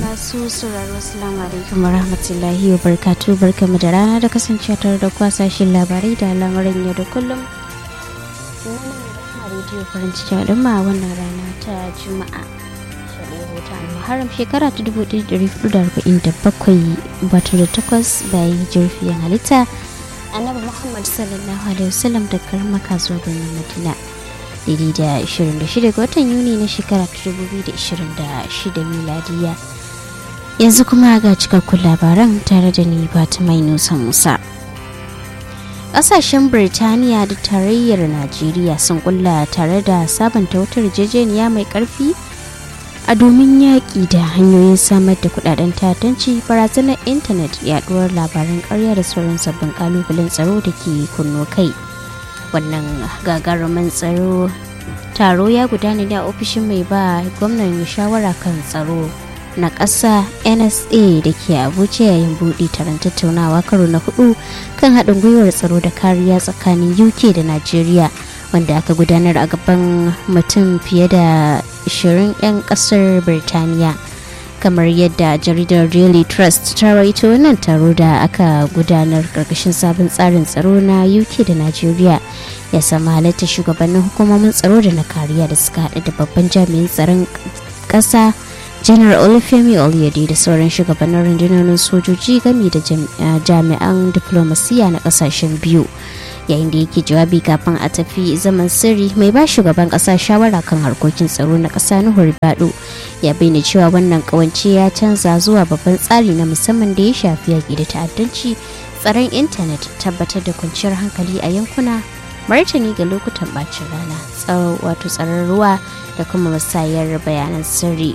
masu sauraro assalamu alaikum warahmatullahi wabarakatuh barkamu da rana da kasancewa tare da kwasashen labarai da lamarin yau da kullum rediyo farin cikin al'umma wannan rana ta juma'a muharram shekara ta 1447 batu da takwas bayan jirfiyan halitta annabi muhammad sallallahu alaihi wasallam da karma kasuwa birnin madina daidai da 26 ga watan yuni na shekara ta 2026 miladiya yanzu kuma ga cikakkun labaran tare da ni fatima nusa musa kasashen birtaniya da tarayyar najeriya sun kulla tare da sabanta wata yarjejeniya mai karfi a domin yaƙi da hanyoyin samar da kudaden tatanci barazanar intanet yaduwar labaran karya da sauran sabbin kalubalen tsaro da ke kunno kai wannan gagarumin tsaro taro ya gudana ne a ofishin mai ba gwamnan shawara kan tsaro na ƙasa nsa da ke abuja yayin buɗe taron tattaunawa karo na hudu kan haɗin gwiwar tsaro da kariya tsakanin uk da najeriya wanda aka gudanar a gaban mutum fiye da 20 'yan ƙasar birtaniya kamar yadda jaridar daily trust ta rawaito wannan taro da aka gudanar karkashin sabon tsarin tsaro na uk da najeriya ya samu halatta shugabannin hukumomin tsaro da na kariya da suka haɗa da babban jami'in tsaron ƙasa janar olufemi oluyede da sauran shugabannin rundunonin sojoji gami da jami'an diplomasiya na ƙasashen biyu yayin da yake jawabi kafin a tafi zaman sirri mai ba shugaban kasa shawara kan harkokin tsaro na kasa nuhu bado ya bayyana cewa wannan kawance ya canza zuwa babban tsari na musamman da ya shafi yaƙi da ta'addanci tsaron intanet tabbatar da kwanciyar hankali a yankuna martani ga lokutan bacin rana wato tsaron ruwa da kuma musayar bayanan sirri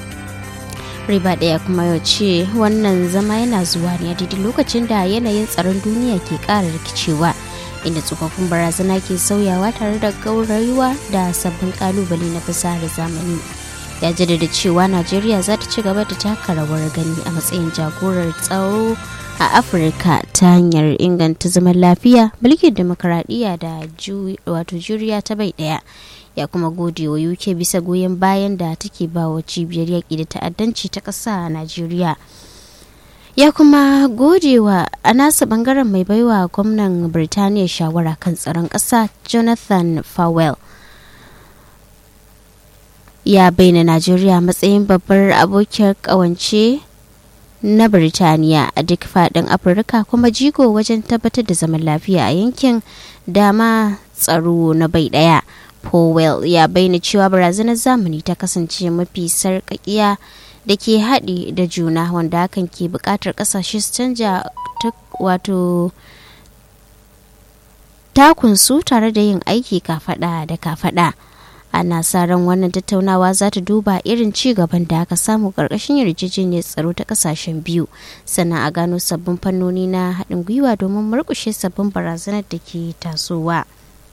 riba daya kuma ya ce wannan zama yana zuwa ne a daidai lokacin da yanayin tsaron duniya ke ƙara rikicewa inda tsofaffin barazana ke sauyawa tare da gaurayuwa da sabbin kalubale na fasahar zamani ya jaddada cewa najeriya za ta ci gaba da taka rawar gani a matsayin jagorar tsaro a afirka ta hanyar inganta zaman lafiya mulkin demokaradiyya da wato juriya ta bai daya ya kuma gode wa uk bisa goyon bayan da take ba wa cibiyar yaƙi da ta'addanci ta ƙasa a najeriya ya kuma godewa a nasa bangaren mai baiwa gwamnan birtaniya shawara kan tsaron ƙasa jonathan fowell ya bayyana najeriya matsayin babbar abokiyar ƙawance na birtaniya a duk faɗin afirka kuma jigo wajen tabbatar da zaman lafiya a yankin dama tsaro na bai ɗaya powell ya bayyana cewa barazanar zamani ta kasance mafi sarƙaƙiya da ke haɗe da juna wanda hakan ke buƙatar ƙasashe su canja wato takunsu tare da yin aiki kafaɗa da kafaɗa ana sa ran wannan tattaunawa za ta duba irin ci gaban da aka samu ƙarƙashin yarjejeniyar tsaro ta ƙasashen biyu sannan a gano sabbin fannoni na haɗin gwiwa domin murƙushe sabbin barazanar da ke tasowa.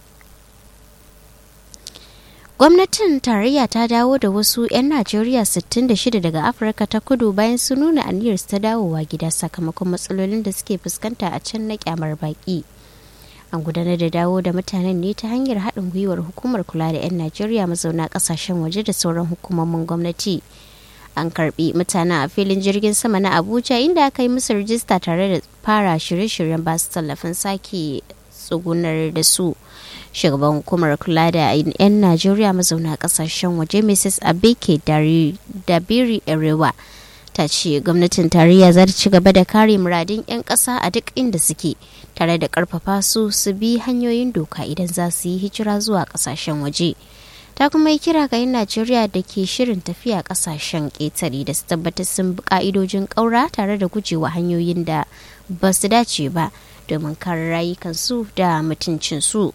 gwamnatin tarayya ta dawo da wasu 'yan najeriya 66 daga afirka ta kudu bayan su nuna aniyar ta dawowa gida sakamakon matsalolin da suke fuskanta a can na kyamar baki an gudanar da dawo da mutanen ne ta hanyar haɗin gwiwar hukumar kula da 'yan najeriya mazauna ƙasashen waje da sauran hukumomin gwamnati an karbi mutanen a filin jirgin sama na abuja inda aka yi musu rijista tare da fara shirye-shiryen basu tallafin sake tsugunar da su shugaban hukumar kula da 'yan najeriya mazauna kasashen waje mrs abike dabiri erewa ta ce gwamnatin tarayya za ta ci gaba da kare muradin 'yan ƙasa a duk inda suke tare da ƙarfafa su su bi hanyoyin doka idan za su yi hijira zuwa ƙasashen waje ta kuma yi kira ga 'yan najeriya da ke shirin tafiya ƙasashen ƙetare da su tabbatar sun bi ƙa'idojin ƙaura tare da gujewa hanyoyin da ba su dace ba domin kare rayukansu da mutuncinsu.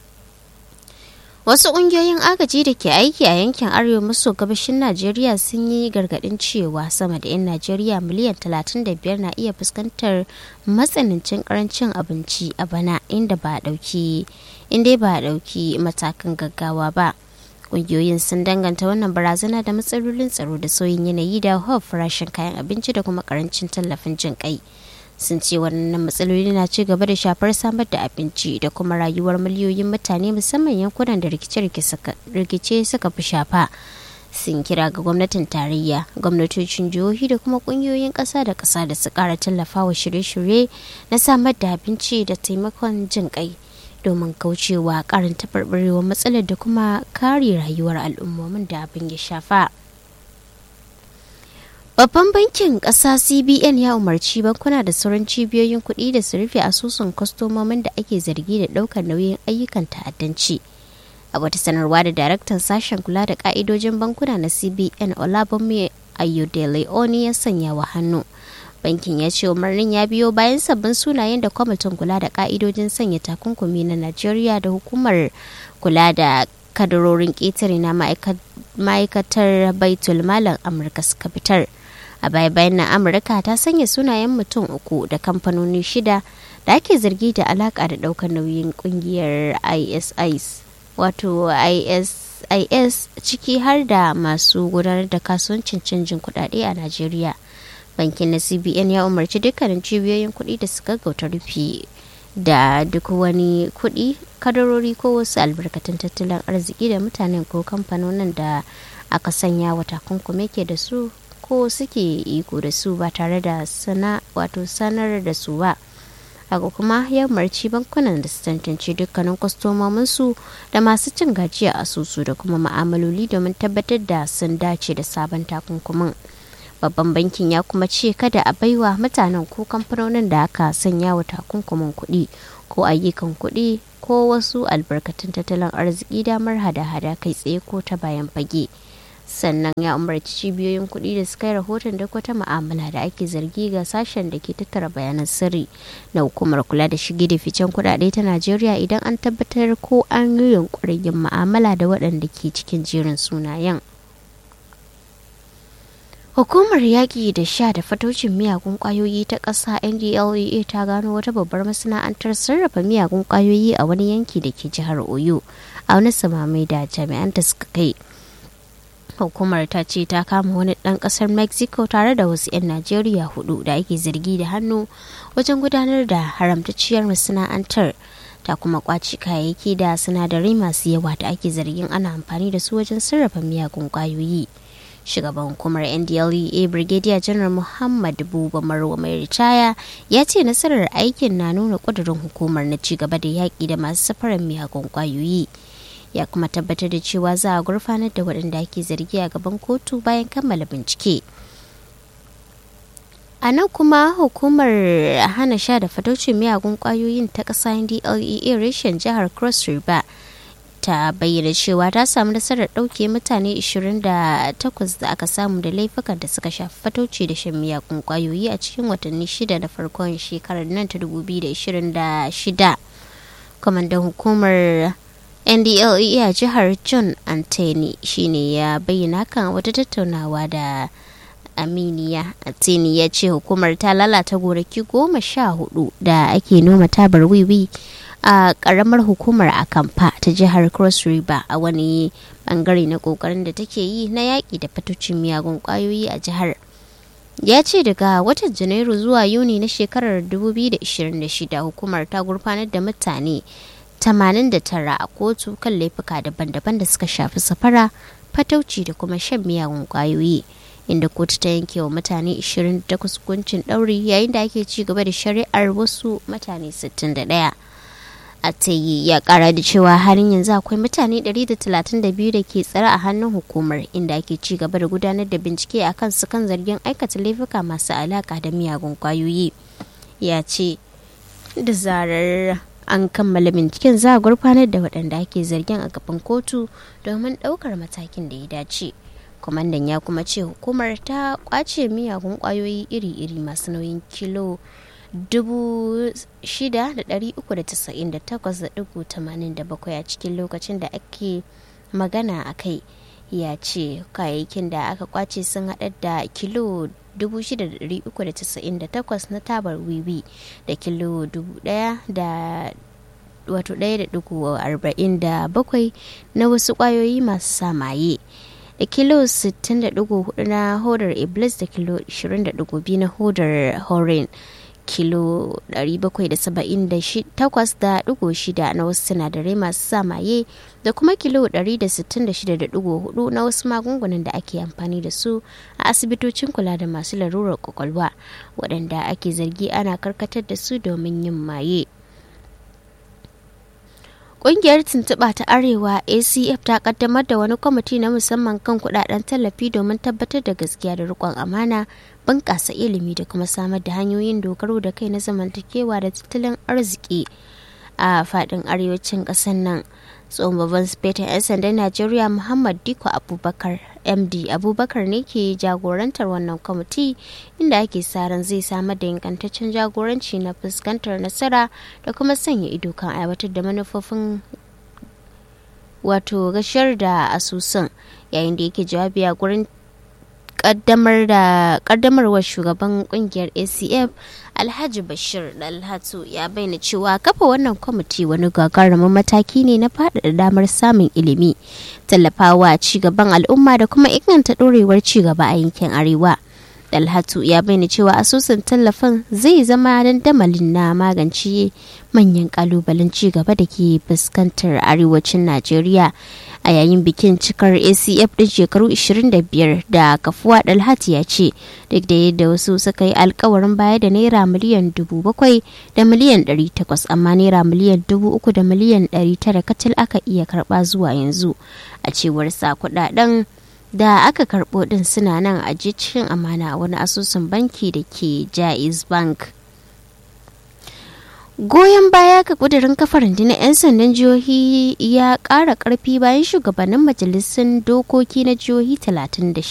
Wasu ƙungiyoyin agaji da ke aiki a yankin arewa maso gabashin Najeriya sun yi gargaɗin cewa sama da 'yan Najeriya miliyan 35 na iya fuskantar matsanancin karancin abinci a bana inda ba ɗauki inda ba ɗauki matakan gaggawa ba. Ƙungiyoyin sun danganta wannan barazana da matsalolin tsaro da sauyin yanayi da hau farashin kayan abinci da kuma karancin tallafin jin kai. sun ce wannan matsaloli na ci gaba da shafar samar da abinci da kuma rayuwar miliyoyin mutane musamman yankunan da rikice suka fi shafa sun kira ga gwamnatin tarayya gwamnatocin jihohi da kuma kungiyoyin ƙasa da ƙasa da su ƙara tallafawa shirye-shirye na samar da abinci da taimakon jin kai domin kaucewa ƙarin taɓarɓarewar matsalar da kuma kare rayuwar al'ummomin da abin ya shafa. Babban bankin ƙasa CBN ya umarci bankuna da sauran cibiyoyin kuɗi da su rufe asusun kwastomomin da ake zargi da ɗaukar nauyin ayyukan ta'addanci. A wata sanarwa da daraktan sashen kula da ƙa'idojin bankuna na CBN Olabunmi Ayodele Oni ya sanya wa hannu. Bankin ya ce umarnin ya biyo bayan sabbin sunayen da kwamitin kula da ƙa'idojin sanya takunkumi na Najeriya da hukumar kula da kadarorin ƙetare na ma'aikatar baitul malam Amurka suka fitar. a baya bayan na amurka ta sanya sunayen mutum uku da kamfanoni shida da ake zargi da alaka da daukar nauyin kungiyar isis wato isis ciki har da masu gudanar da kasuwancin canjin kudade a najeriya bankin na cbn ya umarci dukkanin cibiyoyin kudi da su gaggauta rufe da duk wani kudi kadarori ko wasu albarkatun tattalin arziki da mutanen ko kamfanonin da aka sanya wa takunkumi ke da su ko suke iko da su ba tare da sana wato sanar da su ba haka kuma ya umarci bankunan da su tantance dukkanin kwastomomin su da masu cin gajiya asusu da kuma ma'amaloli domin tabbatar da sun dace da sabon takunkumin babban bankin ya kuma ce kada a baiwa mutanen ko kamfanonin da aka sanya wa takunkumin kuɗi ko ayyukan kuɗi ko wasu albarkatun tattalin arziki damar hada-hada kai tsaye ko ta bayan fage. sannan ya umarci cibiyoyin kuɗi da suka yi rahoton duk wata ma'amala da ake zargi ga sashen da ke tattara bayanan sirri na hukumar kula da shige da ficen kuɗaɗe ta najeriya idan an tabbatar ko an yi yunkurin yin ma'amala da waɗanda ke cikin jerin sunayen Hukumar yaƙi da sha da fatocin miyagun ƙwayoyi ta ƙasa NDLEA ta gano wata babbar masana'antar sarrafa miyagun ƙwayoyi a wani yanki da ke jihar Oyo a wani samamai da jami'an da suka kai. hukumar ta ce ta kama wani ɗan ƙasar mexico tare da wasu 'yan najeriya hudu da ake zargi da hannu wajen gudanar da haramtacciyar masana'antar ta kuma kwaci kayayyaki da sinadarai masu yawa da ake zargin ana amfani da su wajen sarrafa miyagun kwayoyi shugaban hukumar ndlea brigadier general muhammad buba marwa mai ritaya ya ce nasarar aikin na nuna ƙudurin hukumar na ci gaba da yaƙi da masu safarar miyagun kwayoyi ya kuma tabbatar da cewa za a gurfanar da waɗanda ake zargi a gaban kotu bayan kammala bincike a nan kuma hukumar hana sha da fataucin miyagun kwayoyin ta ƙasa ndlea reshen jihar cross river ta bayyana cewa ta samu nasarar ɗauke mutane 28 da aka samu da laifukan da suka shafi fatauci da shan miyagun kwayoyi a cikin watanni shida na farkon shekarar nan ta 2026 kwamandan hukumar ndlea a jihar john antony shine ya bayyana kan wata tattaunawa da aminiya antony ya ce hukumar ta lalata gonaki goma sha hudu da ake noma tabar wiwi a karamar hukumar akamfa ta jihar cross river a wani bangare na kokarin da take yi na yaƙi da fatocin miyagun kwayoyi a jihar ya ce daga watan janairu zuwa yuni na shekarar 2026 hukumar ta gurfanar da mutane 89 a kotu kan laifuka daban-daban da suka shafi safara fatauci da kuma shan miyagun kwayoyi inda kotu ta yanke wa mutane 28 hukuncin ɗauri yayin da ake ci gaba da shari'ar wasu mutane 61 Atayi ya kara da cewa harin yanzu akwai mutane 132 da ke tsare a hannun hukumar inda ake ci gaba da gudanar da bincike a kan su kan zargin aikata laifuka masu alaka da miyagun kwayoyi ya ce da zarar an kammala binciken za a gurfanar da waɗanda ake zargin a gaban kotu domin ɗaukar matakin da ya dace kwamandan ya kuma ce hukumar ta kwace miyagun kwayoyi iri-iri masu nauyin kilo 6,398.87 a cikin lokacin da ake magana a kai ya ce kayayyakin da aka kwace sun haɗar da kilo 6,398 na tabar wiwi da kilo 1,000 da wato 1.47 na wasu kwayoyi masu samaye da kilo 60.4 na hodar iblis da kilo 20.2 na hodar horin kilo 778.6 na wasu sinadarai masu sa maye da kuma kilo 166.4 na wasu magungunan da ake amfani da su a asibitocin kula da masu larurar kwakwalwa waɗanda ake zargi ana karkatar da su domin yin maye. Ƙungiyar tuntuɓa ta Arewa ACF ta kaddamar da wani kwamiti na musamman kan kudaden tallafi domin tabbatar da gaskiya da riƙon amana, bunƙasa ilimi da kuma samar da hanyoyin dogaro da kai na zamantakewa da tattalin arziki a faɗin arewacin ƙasar nan. tsohon babban sifetin 'yan sandan najeriya muhammad diko abubakar md abubakar ne ke jagorantar wannan kwamiti inda ake sa ran zai samar da ingantaccen jagoranci na fuskantar nasara da kuma sanya ido kan aiwatar da manufofin wato gashar da asusun yayin da yake jawabi a gurin kaddamar da kaddamarwar shugaban kungiyar acf alhaji bashir dalhatu ya bayyana cewa kafa wannan kwamiti wani gagarumin mataki ne na faɗaɗa damar samun ilimi tallafawa cigaban al'umma da kuma inganta ɗorewar cigaba a yankin arewa dalhatu ya bayyana cewa asusun tallafin zai zama dandamalin na magance manyan kalubalen cigaba da ke fuskantar arewacin najeriya a yayin bikin cikar acf din shekaru 25 da kafuwa dalhati ya ce duk da yadda wasu suka yi alkawarin baya da naira miliyan dubu bakwai da miliyan 800 amma naira miliyan dubu uku da miliyan 900 kacal aka iya karba zuwa yanzu a cewar sa kudaden da aka karbo din suna nan a cikin amana a wani asusun banki da ke jaiz bank goyon baya ga kudirin kafa rundunar 'yan sandan jihohi ya ƙara ƙarfi bayan shugabannin majalisun dokoki na jihohi 36